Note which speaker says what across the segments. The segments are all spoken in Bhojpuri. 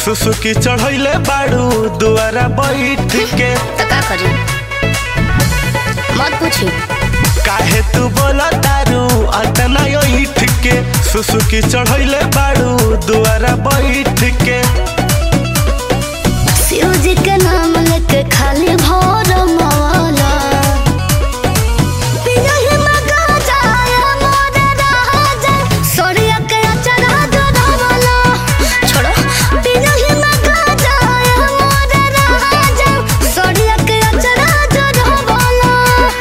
Speaker 1: सुसुकी चढ़ैले बाड़ू दुआरा बैठ के
Speaker 2: तो का करी मत पूछी
Speaker 1: काहे तू बोला दारू अतना ईठ के सुसुकी चढ़ैले बाड़ू दुआरा बैठ के
Speaker 2: शिव जी के नाम लेके खाली भोर मवाला पियही मगा जाया मोरे राजा सोरिया के अचरा जोड़ावाला छोड़ो पियही मगा जाया मोरे राजा सोरिया के अचरा जोड़ावाला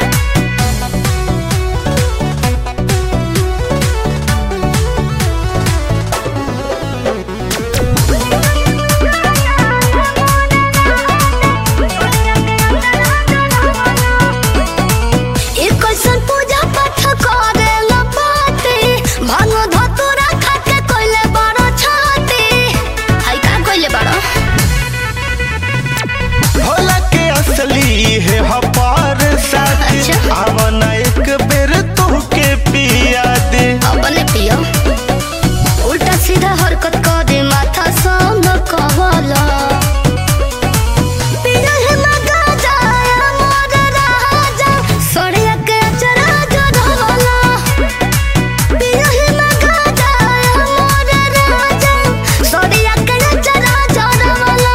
Speaker 2: ई कैसन पूजा पाठ करे ला पाती भांग धतुरा खाके कोइले बड़ो छाती हाय का कोइले बड़ो
Speaker 1: भोला के असली है हपार साथी
Speaker 2: अच्छा।
Speaker 1: आवना एक बेर तू के पिया दे
Speaker 2: अपने पियो उल्टा सीधा हरकत करे माथा संग कहला पिया है मगा जाया मोर राजा सोरिया के अचरा जोड़वाला पिया है मगा जाया मोर राजा सोरिया के अचरा जोड़वाला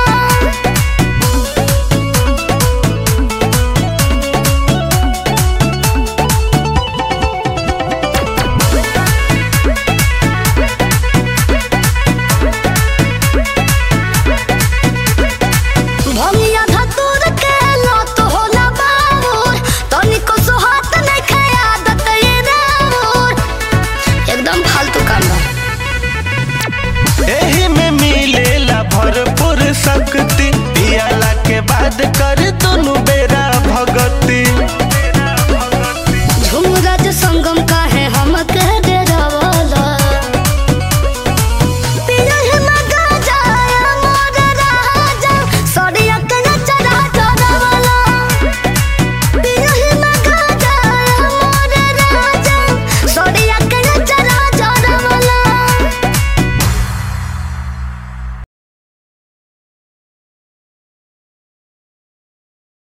Speaker 2: भमिया धतूर के लत होला बाबूर तनिको सुहात नहीं खाए आदत ये राउर एकदम फालतू काम बा
Speaker 1: एही में मिलेला भरपूर शक्ति पियाला के बाद